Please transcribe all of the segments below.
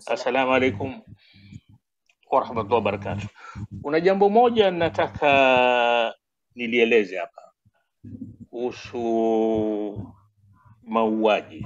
Assalamu alaikum warahmatullahi wabarakatuh. Kuna jambo moja nataka nilieleze hapa kuhusu mauaji.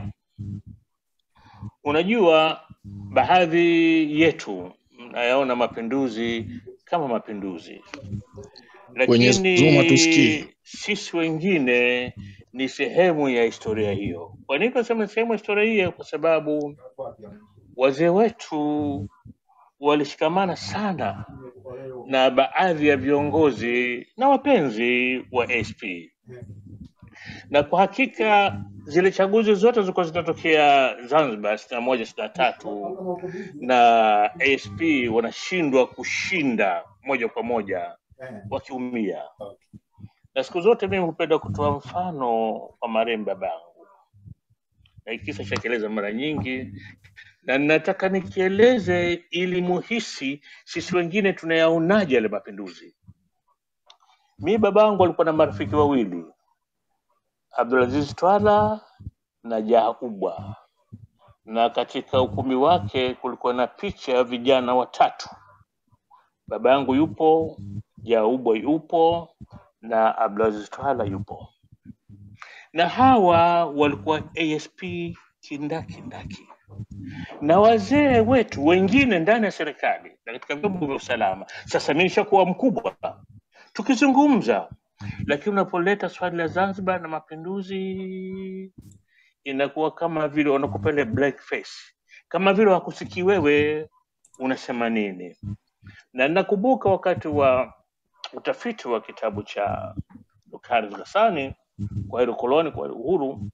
Unajua, baadhi yetu mnayaona mapinduzi kama mapinduzi, Mwenyezi Mungu atusikie. lakini sisi wengine ni sehemu ya historia hiyo. Kwa nini tunasema sehemu ya historia hiyo? Kwa sababu wazee wetu walishikamana sana na baadhi ya viongozi na wapenzi wa ASP, na kwa hakika zile chaguzi zote zilikuwa zinatokea Zanzibar sitini na moja sitini na tatu na ASP wanashindwa kushinda moja kwa moja wakiumia, na siku zote mimi hupenda kutoa mfano wa marehemu babangu, na hiki kisa chakieleza mara nyingi na nataka nikieleze ili muhisi sisi wengine tunayaonaje yale mapinduzi. Mi babangu alikuwa na marafiki wawili, Abdulaziz Twala na Jaha Ubwa, na katika ukumbi wake kulikuwa na picha ya vijana watatu, baba yangu yupo, Jaha Ubwa yupo na Abdulaziz Twala yupo, na hawa walikuwa ASP kindakindaki na wazee wetu wengine ndani ya serikali na katika vyombo vya usalama. Sasa mimi nishakuwa mkubwa tukizungumza, lakini unapoleta swali la Zanzibar na mapinduzi inakuwa kama vile wanakupa ile black face, kama vile wakusikii wewe unasema nini. Na nakumbuka wakati wa utafiti wa kitabu cha Dr. Ghassani kwa hilo koloni, kwa hilo uhuru,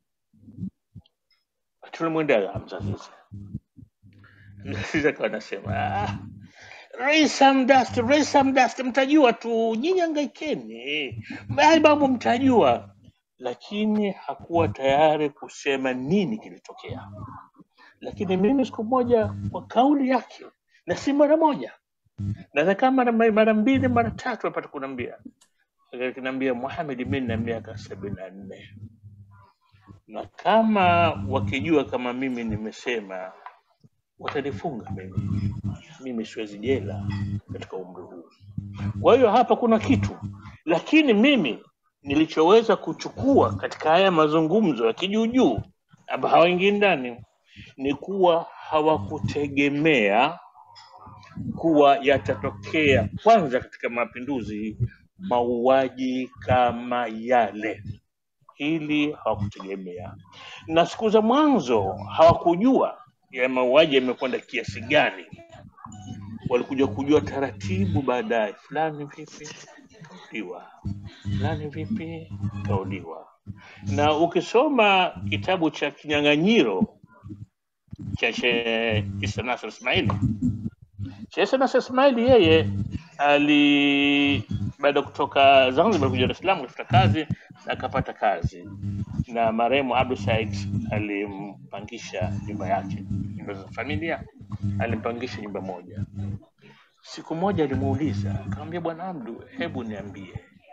tulimwendea Hamza Zize. Zize akawa anasema ah, raise some dust, raise some dust, mtajua tu nyinyi, hangaikeni, Haya mambo mtajua. Lakini hakuwa tayari kusema nini kilitokea. Lakini mimi siku moja kwa kauli yake, na si mara moja, na kama mara mara mbili mara tatu apata kuniambia, akiniambia Muhammad, mimi nina miaka sabini na nne na kama wakijua kama mimi nimesema watanifunga mimi, mimi siwezi jela katika umri huu. Kwa hiyo hapa kuna kitu, lakini mimi nilichoweza kuchukua katika haya mazungumzo ya kijuujuu ambao hawaingii ndani ni kuwa hawakutegemea kuwa yatatokea kwanza katika mapinduzi mauaji kama yale. Hili hawakutegemea, na siku za mwanzo hawakujua ya mauaji yamekwenda kiasi gani. Walikuja kujua taratibu baadaye, fulani vipi kauliwa, fulani vipi kauliwa. Na ukisoma kitabu cha Kinyang'anyiro cha Sheikh Isa Nasr Ismaili Sheikh Nasr Ismaili yeye ali baada ya kutoka Zanzibar kuja Dar es Salaam kutafuta kazi na akapata kazi, na marehemu Abdul Said alimpangisha nyumba yake, nyumba za familia, alimpangisha nyumba moja. Siku moja alimuuliza akamwambia, bwana Abdu, hebu niambie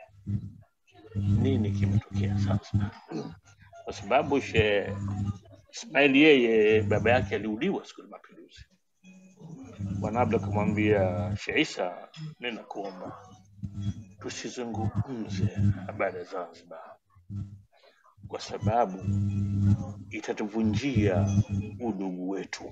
nini kimetokea sasa, kwa sababu Sheikh Ismaili yeye baba yake aliuliwa siku ya mapinduzi. Bwana Abdu akamwambia Sheikh Isa, ninakuomba tusizungumze habari ya Zanzibar kwa sababu itatuvunjia udugu wetu.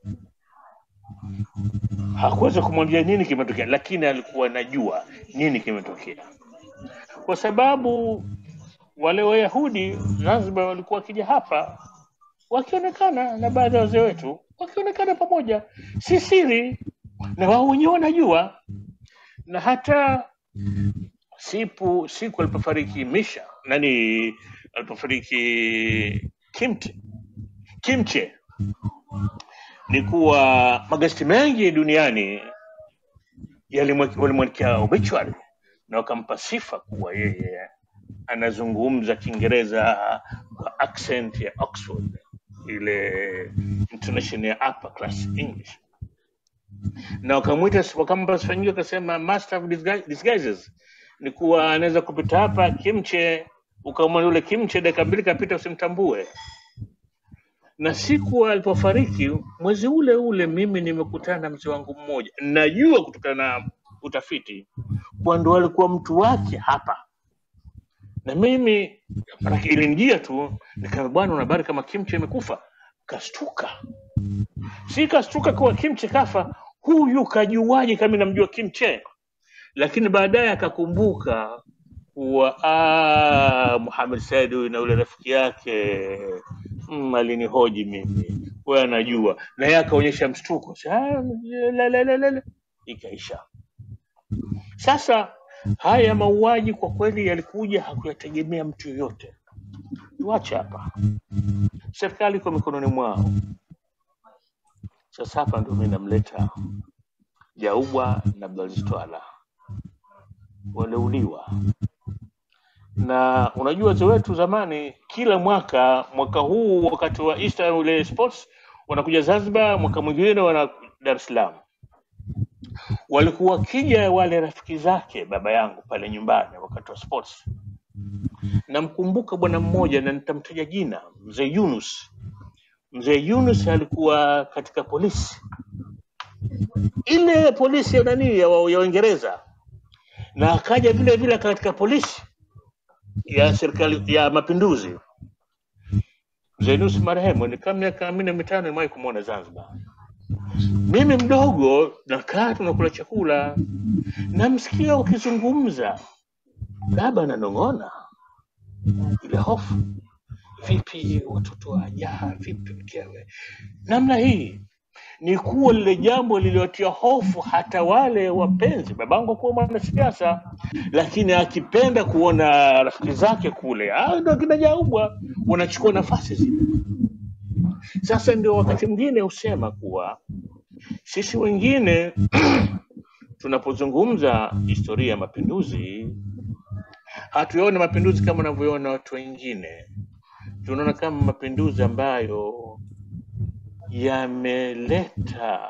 Hakuweza kumwambia nini kimetokea, lakini alikuwa anajua nini kimetokea, kwa sababu wale Wayahudi Zanzibar walikuwa wakija hapa wakionekana na baadhi ya wazee wetu wakionekana pamoja, si siri, na wao wenyewe wanajua, na hata siku siku alipofariki Misha nani, alipofariki Kimche, Kimche ni kuwa magazeti mengi duniani yalimwe- walimwandikia obituary na wakampa sifa kuwa yeye anazungumza Kiingereza kwa accent ya Oxford, ile intonation ya upper class English, na wakamwita wakampa sifa nyingi, wakasema master of disguise- disguises, ni kuwa anaweza kupita hapa Kimche ukamwona yule Kimche dakika mbili kapita usimtambue. na siku alipofariki mwezi ule ule mimi nimekutana na mzee wangu mmoja najua kutokana na utafiti kwa ndo alikuwa mtu wake hapa na mimi manake ilinijia tu nikaambia bwana una habari kama kimche imekufa kastuka si kastuka kuwa kimche kafa huyu kajuaje kama namjua kimche lakini baadaye akakumbuka kuwa ah, Muhammad Said huyu na ule rafiki yake mm, alinihoji mimi, wewe anajua, na yeye akaonyesha mshtuko, Sa- la, la, la, la, la. ikaisha. Sasa haya mauaji kwa kweli yalikuja, hakuyategemea mtu yoyote. Tuache hapa, serikali iko mikononi mwao. Sasa hapa ndio mimi namleta Jaubwa na Abdulaziz Twala, waliuliwa na unajua wazee wetu zamani, kila mwaka, mwaka huu wakati wa Easter ule sports wanakuja Zanzibar, mwaka mwingine wana Dar es Salaam. Walikuwa wakija wale rafiki zake baba yangu pale nyumbani wakati wa sports. Namkumbuka bwana mmoja na nitamtaja jina, mzee Yunus. Mzee Yunus alikuwa katika polisi ile polisi ya nani ya wa- ya Uingereza, na akaja vile vile katika polisi ya serikali ya mapinduzi. Mzee Yunus marehemu, ni kama miaka minne mitano nimewahi kumwona Zanzibar. Mimi mdogo nakaa tunakula chakula, namsikia wakizungumza, baba ananong'ona, ile hofu, vipi watoto wajaa, vipi mkewe, namna hii ni kuwa lile jambo lililotia hofu hata wale wapenzi. Babangu kuwa mwanasiasa, lakini akipenda kuona rafiki zake kule, ah, ndo kina Jaubwa wanachukua nafasi zile. Sasa ndio wakati mwingine husema kuwa sisi wengine tunapozungumza historia ya mapinduzi hatuyaone mapinduzi kama wanavyoona watu wengine, tunaona kama mapinduzi ambayo yameleta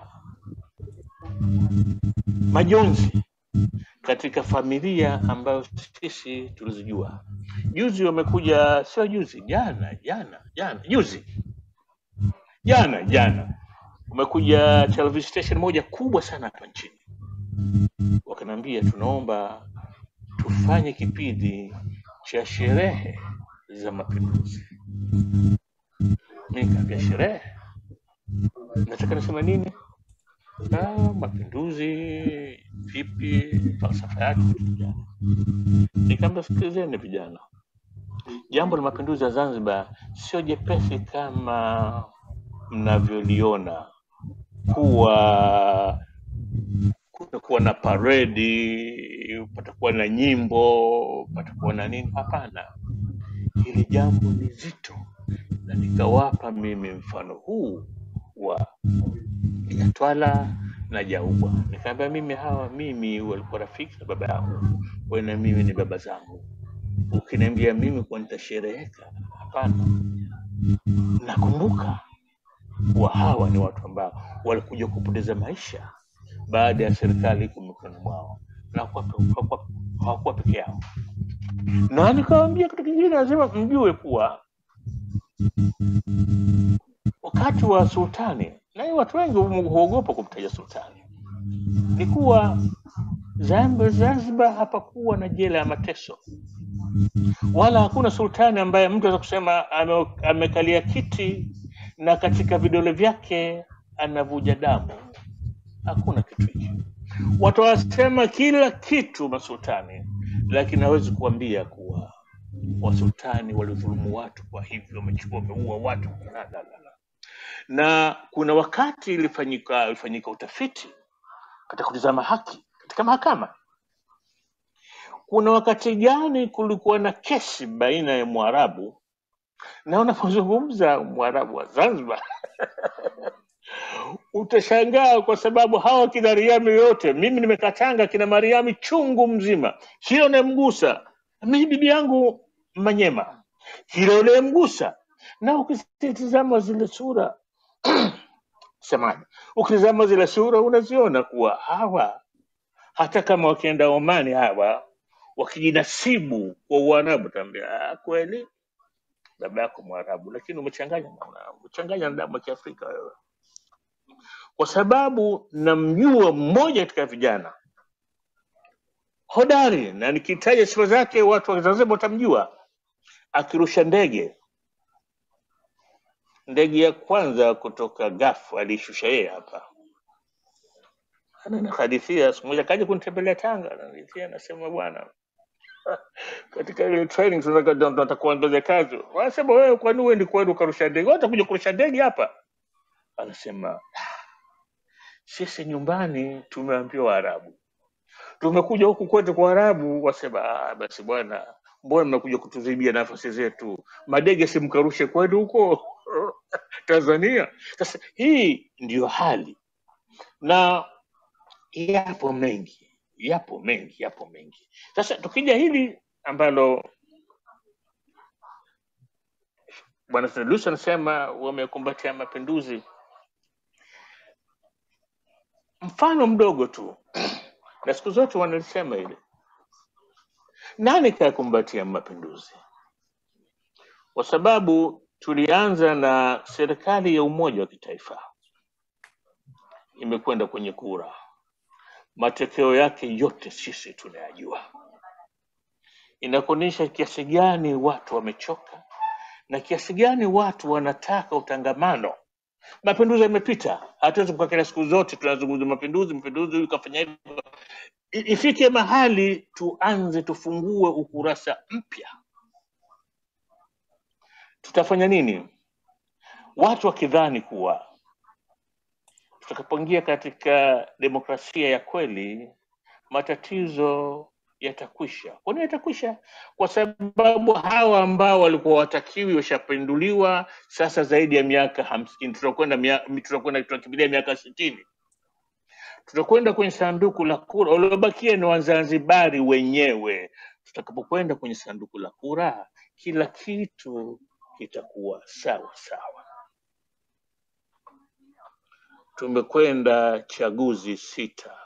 majonzi katika familia ambayo sisi tulizijua. Juzi wamekuja, sio juzi, jana jana jana, juzi jana jana, umekuja television station moja kubwa sana hapa nchini, wakaniambia tunaomba tufanye kipindi cha sherehe za mapinduzi. Mi nikaambia sherehe, nataka nisema nini? Ah, mapinduzi vipi, falsafa yake, vitu gani? Nikaambia sikilizeni vijana, jambo la mapinduzi ya Zanzibar sio jepesi kama mnavyoliona kuwa kutakuwa na paredi, patakuwa na nyimbo, patakuwa na nini. Hapana, hili jambo ni zito, na nikawapa mimi mfano huu wa ya Twala na Jaubwa. Nikaambia mimi hawa mimi walikuwa rafiki na baba yangu, wewe na mimi ni baba zangu. Ukiniambia mimi kuwa nitashereheka, hapana. Nakumbuka kuwa hawa ni watu ambao walikuja kupoteza maisha baada ya serikali iko mikononi mwao na hawakuwa hawakuwa- hawakuwa peke yao. Na nikawambia kitu kingine, lazima mjue kuwa wakati wa sultani, na hii watu wengi hu- huogopa kumtaja sultani, ni kuwa Zanzibar, Zanzibar hapakuwa na jela ya mateso, wala hakuna sultani ambaye mtu aweza kusema ame, amekalia kiti na katika vidole vyake anavuja damu. Hakuna kitu hicho. Watu wanasema kila kitu masultani, lakini hawezi kuambia kuwa wasultani walidhulumu watu, kwa hivyo wamechukua wameua watu. La, la, la, la. Na kuna wakati ilifanyika ilifanyika utafiti katika kutizama haki katika mahakama. Kuna wakati gani kulikuwa na kesi baina ya Mwarabu na unapozungumza Mwarabu wa Zanzibar utashangaa kwa sababu hawa kina Riami yote, mimi nimekatanga kina Mariami chungu mzima, kila unayemgusa mimi bibi yangu Manyema, kila unayemgusa na ukitizama zile sura semaji, ukitizama zile sura unaziona kuwa hawa hata kama wakienda Omani hawa wakijinasibu kwa Uarabu, taambia "Ah, kweli baba yako Mwarabu, lakini umechanganya na umechanganya na damu ya Kiafrika wewe, kwa sababu namjua mmoja katika vijana hodari, na nikitaja sifa zake watu wa Zanzibar watamjua, akirusha ndege. Ndege ya kwanza kutoka Gafu aliishusha yeye hapa. Ananihadithia siku moja kaja kunitembelea Tanga, ananihadithia anasema, bwana katika ile training tunataka tunataka kuongeza kazi. Wanasema wewe, kwani wewe ni kweli ukarusha ndege? Wewe utakuja kurusha ndege hapa? Anasema sisi nyumbani tumeambiwa Waarabu, tumekuja huku kwetu kwa Arabu. Wasema ah, basi bwana, mbona mnakuja kutuzibia nafasi zetu? Madege simkarushe kwenu huko Tanzania. Sasa hii ndiyo hali, na yapo mengi, yapo mengi, yapo mengi. Sasa tukija hili ambalo bwana Lucy anasema wamekumbatia mapinduzi, mfano mdogo tu, na siku zote wanalisema ile, nani kayakumbatia mapinduzi? Kwa sababu tulianza na serikali ya umoja wa kitaifa, imekwenda kwenye kura, matokeo yake yote sisi tunayajua, inakuonyesha kiasi gani watu wamechoka na kiasi gani watu wanataka utangamano. Mapinduzi yamepita, hatuwezi kukaa kila siku zote tunazungumza mapinduzi, mapinduzi, huyu kafanya hivi. I- Ifike mahali tuanze, tufungue ukurasa mpya. Tutafanya nini? Watu wakidhani kuwa tutakapoingia katika demokrasia ya kweli matatizo yatakwisha. Kwa nini yatakwisha? Kwa sababu hawa ambao walikuwa watakiwi washapinduliwa sasa zaidi ya miaka hamsini, tutakwenda mia- tutakwenda tunakimbilia miaka sitini, tutakwenda kwenye sanduku la kura. Waliobakia ni Wazanzibari wenyewe. Tutakapokwenda kwenye sanduku la kura, kila kitu kitakuwa sawa sawa. Tumekwenda chaguzi sita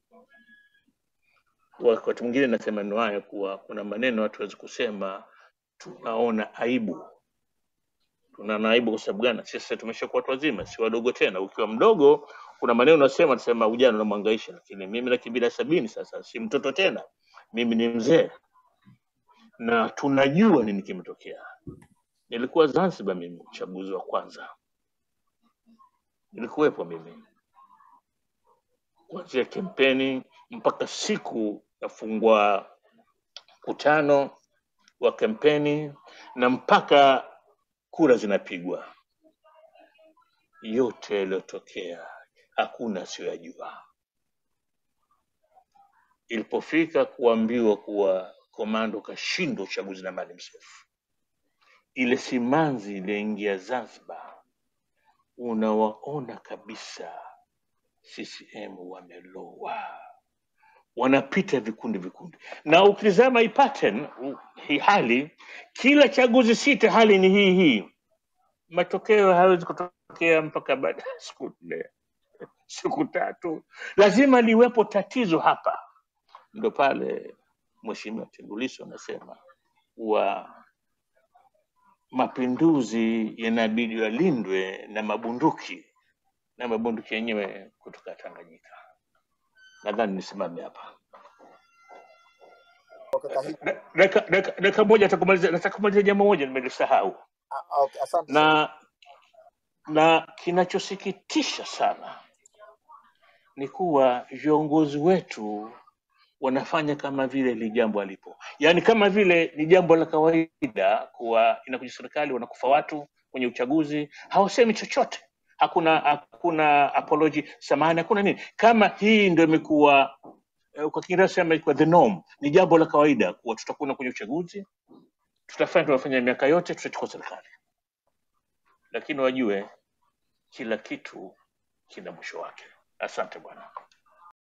wakati mwingine nasema neno haya kuwa kuna maneno watu hawezi kusema, tunaona aibu. Tunaona aibu kwa sababu gani? Sisi tumeshakuwa watu wazima, si wadogo tena. Ukiwa mdogo, kuna maneno unasema, tunasema ujana unamhangaisha, lakini mimi nakimbia sabini sasa, si mtoto tena, mimi ni mzee na tunajua nini kimetokea. Nilikuwa Zanzibar mimi, uchaguzi wa kwanza nilikuwepo mimi, kuanzia kampeni mpaka siku nafungua mkutano wa kampeni na mpaka kura zinapigwa. Yote yaliyotokea hakuna asiyoyajua. Ilipofika kuambiwa kuwa komando kashindwa uchaguzi na Maalim Seif, ile simanzi iliyoingia Zanzibar, unawaona kabisa CCM wamelowa, wanapita vikundi vikundi, na ukitizama hii pattern, u- hii hali, kila chaguzi sita hali ni hii hii. Matokeo hayawezi kutokea mpaka baada ya siku nne, siku tatu, lazima liwepo tatizo hapa. Ndo pale Mheshimiwa Tundu Lissu anasema kuwa mapinduzi yanabidi yalindwe na mabunduki na mabunduki yenyewe kutoka Tanganyika. Nadhani nisimame hapa. kaka hiki Da- Dakika dakika- dakika moja atakumaliza, nataka kumaliza jambo moja nimelisahau, ah, okay, asante sana na na kinachosikitisha sana ni kuwa viongozi wetu wanafanya kama vile li jambo alipo, yaani kama vile ni jambo la kawaida kuwa inakuja serikali wanakufa watu kwenye uchaguzi, hawasemi chochote, hakuna hakuna apology, samahani, hakuna nini. Kama hii ndio imekuwa eh, kwa Kiingereza sema imekuwa the norm, ni jambo la kawaida kuwa tutakwenda kwenye uchaguzi, tutafanya tunafanya miaka yote, tutachukua serikali, lakini wajue kila kitu kina mwisho wake. Asante bwana.